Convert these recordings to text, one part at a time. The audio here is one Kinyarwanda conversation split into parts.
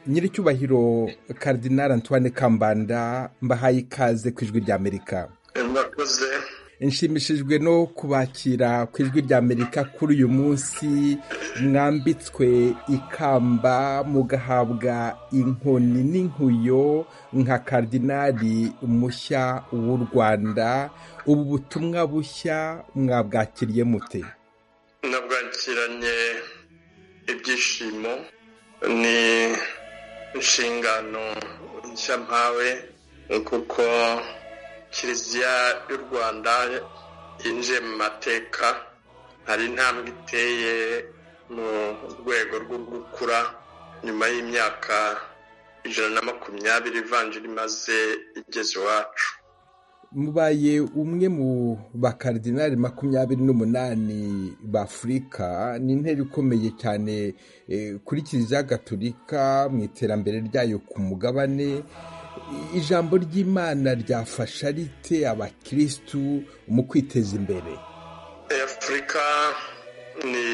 nyiricyubahiro karidinari antoine kambanda mbahaye ikaze ku ijwi rya amerika murakoze nshimishijwe no kubakira ku ijwi rya amerika kuri uyu munsi mwambitswe ikamba mugahabwa inkoni n'inkuyo nka karidinari mushya w'u rwanda ubu butumwa bushya mwabwakiriye mute nabwakiranye ibyishimo ni inshingano nshya mpawe kuko kiliziya y'u rwanda yinjiye mu mateka hari intambwe iteye mu rwego rwo gukura nyuma y'imyaka ijana na makumyabiri ivanjiri imaze igeze iwacu mubaye umwe mu bakaridinari makumyabiri n'umunani b'afurika ni intera ikomeye cyane kuri kiliziya gatolika mu iterambere ryayo ku mugabane ijambo ry'imana ryafasha rite abakirisitu mu kwiteza imbere afurika ni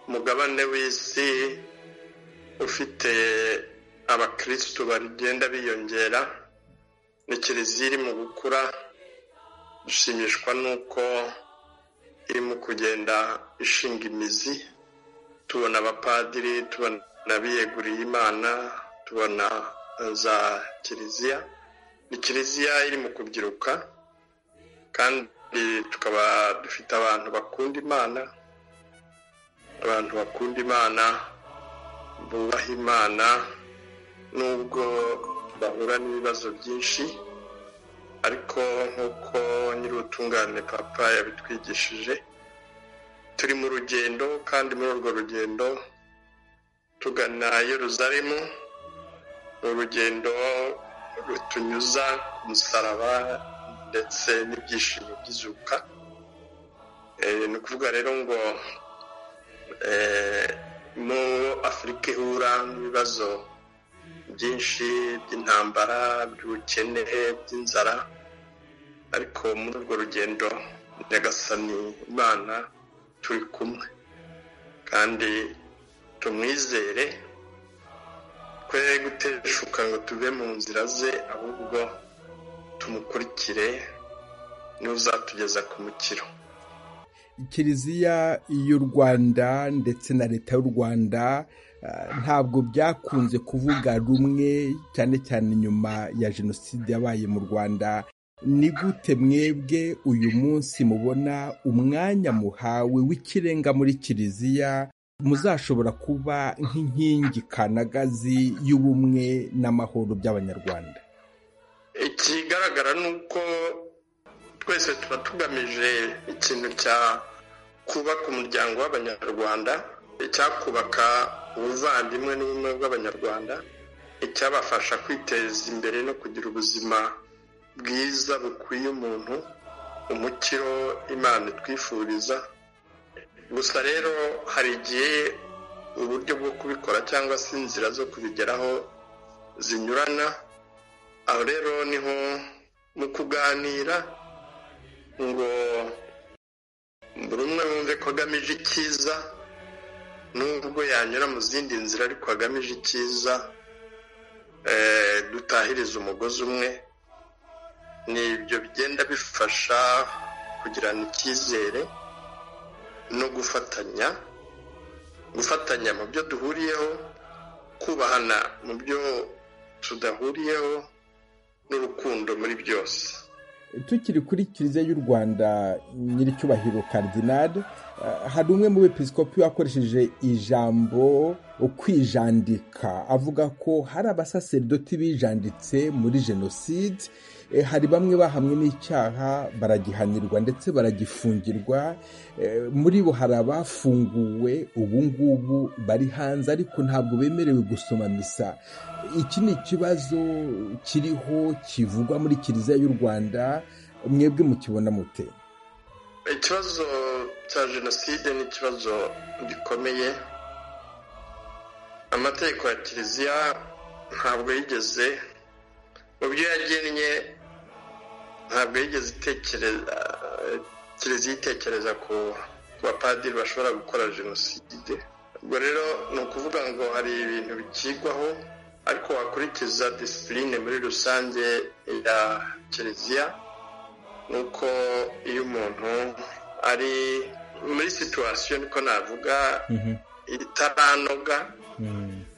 umugabane w'isi ufite abakirisitu bagenda biyongera ni kiliziya iri mu gukura dushimishwa n'uko irimo kugenda ishinga imizi tubona abapadiri tubona abiyeguriye imana tubona za kiliziya ni kiliziya iri mu kubyiruka kandi tukaba dufite abantu bakunda imana abantu bakunda imana bubaha imana nubwo bahura n'ibibazo byinshi ariko nk'uko nyir'ubutungane papa yabitwigishije turi mu rugendo kandi muri urwo rugendo tugana Yerusalemu urugendo rutunyuza ku musaraba ndetse n'ibyishimo by'izuka ni ukuvuga rero ngo mu afurika ihura n'ibibazo byinshi by'intambara by'ubukene by'inzara ariko muri urwo rugendo nyagasani imana turi kumwe kandi tumwizere twe guteshuka ngo tuve mu nzira ze ahubwo tumukurikire niwe uzatugeza ku mukiro kiliziya y'u rwanda ndetse na leta y'u rwanda ntabwo byakunze kuvuga rumwe cyane cyane nyuma ya jenoside yabaye mu rwanda ni gute mwebwe uyu munsi mubona umwanya muhawe w'ikirenga muri kiliziya muzashobora kuba nk'inkingi kanagazi y'ubumwe n'amahoro by'abanyarwanda ikigaragara ni uko twese tuba tugamije ikintu cya kubaka umuryango w'abanyarwanda icyakubaka ubuvandimwe n'ubumwe bw'abanyarwanda icyabafasha kwiteza imbere no kugira ubuzima bwiza bukwiye umuntu umukiro imana twifuriza gusa rero hari igihe uburyo bwo kubikora cyangwa se inzira zo kubigeraho zinyurana aho rero niho mu kuganira ngo buri umwe wumve ko agamije icyiza nubwo yanyura mu zindi nzira ariko agamije icyiza dutahiriza umugozi umwe ni ibyo bigenda bifasha kugirana icyizere no gufatanya gufatanya mu byo duhuriyeho kubahana mu byo tudahuriyeho n'urukundo muri byose tukiri kuri kiliziya y'u rwanda nyir'icyubahiro karidinari hari umwe mu bepisikopi wakoresheje ijambo kwijandika avuga ko hari abasaseridoti bijanditse muri jenoside hari bamwe bahamwe n'icyaha baragihanirwa ndetse baragifungirwa muri bo hari abafunguwe ubu ngubu bari hanze ariko ntabwo bemerewe gusoma misa iki ni ikibazo kiriho kivugwa muri kiliziya y'u rwanda mwebwe mukibona mute ikibazo cya jenoside ni ikibazo gikomeye amategeko ya kiliziya ntabwo yigeze mu byo yagennye ntabwo yigeze itekereza kiliziya itekereza ku bapadiri bashobora gukora jenoside ubwo rero ni ukuvuga ngo hari ibintu bikigwaho ariko wakurikiza disipurine muri rusange ya kiliziya ni uko iyo umuntu ari muri situwasiyo niko navuga itaranoga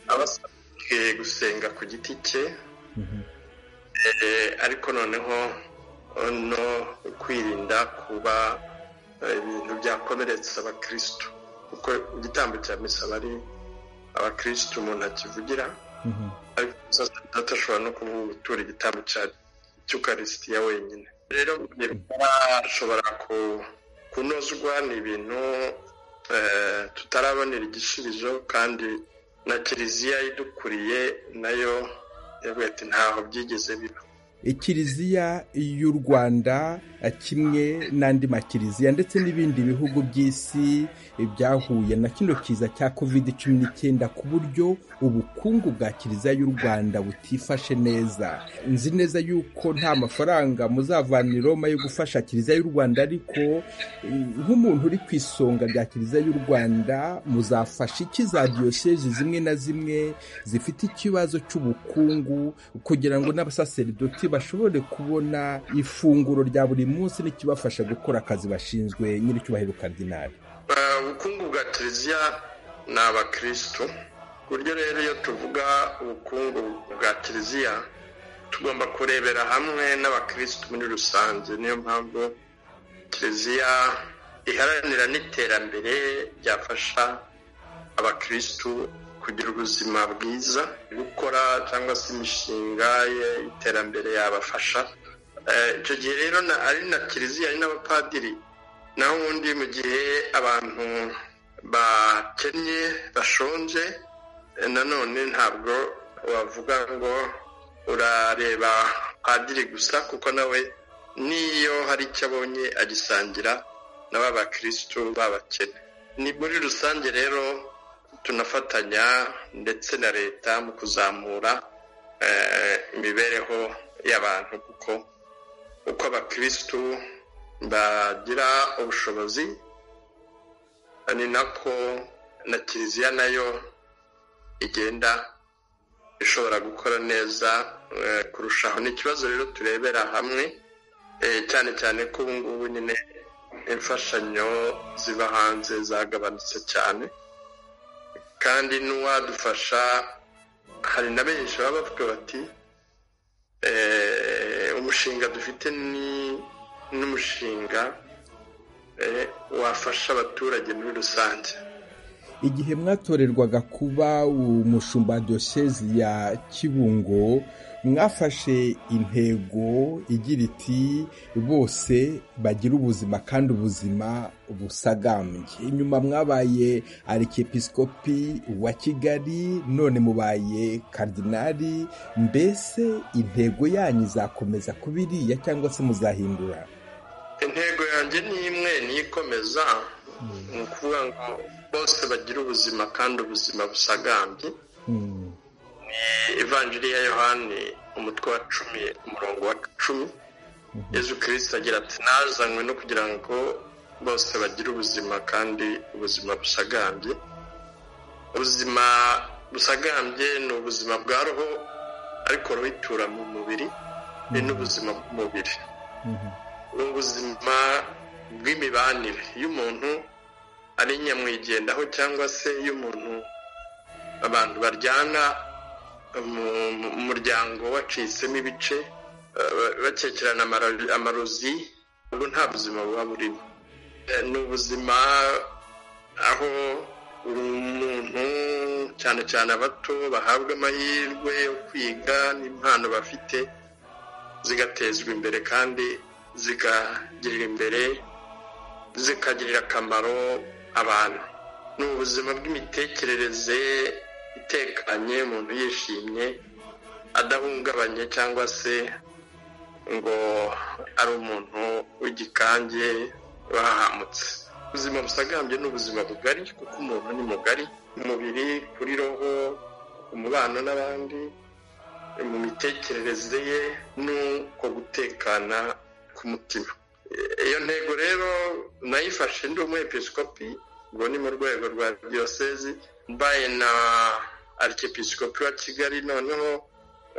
aba asabwe gusenga ku giti cye ariko noneho no kwirinda kuba ibintu byakomeretsa abakirisitu kuko igitambo cya misa bari abakirisitu umuntu akivugira ariko umusaza ashobora no gutura igitambo cy'ukarisitiya wenyine rero ashobora kunozwa ni ibintu tutarabonera igisubizo kandi na kiliziya idukuriye nayo yavuga ati ntaho byigeze biba kiliziya y'u rwanda kimwe n'andi makiliziya ndetse n'ibindi bihugu by'isi byahuye na kino kiza cya kovide cumi n'icyenda ku buryo ubukungu bwa kiliziya y'u rwanda butifashe neza nzi neza yuko nta mafaranga muzavana i roma yo gufasha kiliziya y'u rwanda ariko nk'umuntu uri ku isonga rya kiliziya y'u rwanda muzafasha iki za diyosezi zimwe na zimwe zifite ikibazo cy'ubukungu kugira ngo n'abasaseridoti bashobore kubona ifunguro rya buri munsi n'ikibafasha gukora akazi bashinzwe nyir'icyubahiro karidinari ubukungu bwa kiliziya ni abakirisitu ku buryo rero iyo tuvuga ubukungu bwa kiliziya tugomba kurebera hamwe n'abakirisitu muri rusange niyo mpamvu kiliziya iharanira n'iterambere ryafasha abakirisitu kugira ubuzima bwiza gukora cyangwa se imishinga y'iterambere yabafasha icyo gihe rero ari na kiliziya ari n'abapadiri naho ubundi mu gihe abantu bakennye bashonje nanone ntabwo wavuga ngo urareba padiri gusa kuko nawe n'iyo hari icyo abonye agisangira na ba bakirisitu b'abakene ni muri rusange rero tunafatanya ndetse na leta mu kuzamura imibereho y'abantu kuko uko abakirisitu bagira ubushobozi ni nako na kiliziya nayo igenda ishobora gukora neza kurushaho ni ikibazo rero turebera hamwe cyane cyane ko ubu ngubu nyine imfashanyo ziba hanze zagabanutse cyane kandi n'uwadufasha hari na benshi baba bavuga bati umushinga dufite ni n'umushinga wafasha abaturage muri rusange igihe mwatorerwaga kuba umushumba diyosezi ya kibungo mwafashe intego igira iti bose bagira ubuzima kandi ubuzima busagambye inyuma mwabaye arikepisikopi wa kigali none mubaye karidinari mbese intego yanyu izakomeza kuba iriya cyangwa se muzahindura intego yanjye ni imwe niyikomeza ni ukuvuga ngo bose bagira ubuzima kandi ubuzima busagambye ni ivanjiri ya yohani umutwe wa cumi umurongo wa cumi yezu kirisita agira ati nazanywe no kugira ngo bose bagire ubuzima kandi ubuzima busagambye ubuzima busagambye ni ubuzima bwa roho ariko roho itura mu mubiri ni n'ubuzima bw'umubiri ni ubuzima bw'imibanire iyo umuntu ari nyamwigendaho cyangwa se iyo umuntu abantu baryana mu muryango wacitsemo ibice bakekerana amarozi ubwo nta buzima buba burimo ni ubuzima aho umuntu cyane cyane abato bahabwa amahirwe yo kwiga n'impano bafite zigatezwa imbere kandi zikagirira imbere zikagirira akamaro abantu ni ubuzima bw'imitekerereze itekanye umuntu yishimye adahungabanye cyangwa se ngo ari umuntu w'igikange bahamutse ubuzima busagambye ni ubuzima bugari kuko umuntu ni mugari umubiri kuri roho umubano n'abandi mu mitekerereze ye n'uko gutekana k'umutima iyo ntego rero nayifashe ndi umwepisikopi ngo ni mu rwego rwa diyosezi mbaye na arikepisikopi wa kigali noneho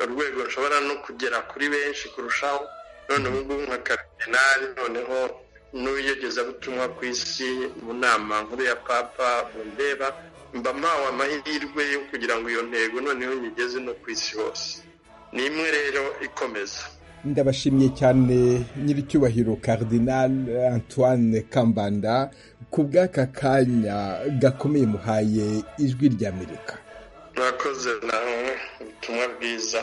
urwego rushobora no kugera kuri benshi kurushaho none ubu ngubu nka karidinari noneho n'ubuyogezabutumwa ku isi mu nama nkuru ya papa mundeba mba mpawe amahirwe yo kugira ngo iyo ntego noneho nyigeze no ku isi hose ni imwe rero ikomeza ndabashimye cyane nyiricyubahiro Cardinal antoine kambanda ku bw'aka kanya gakomeye muhaye ijwi ry'amerika mwakoze nawe ubutumwa bwiza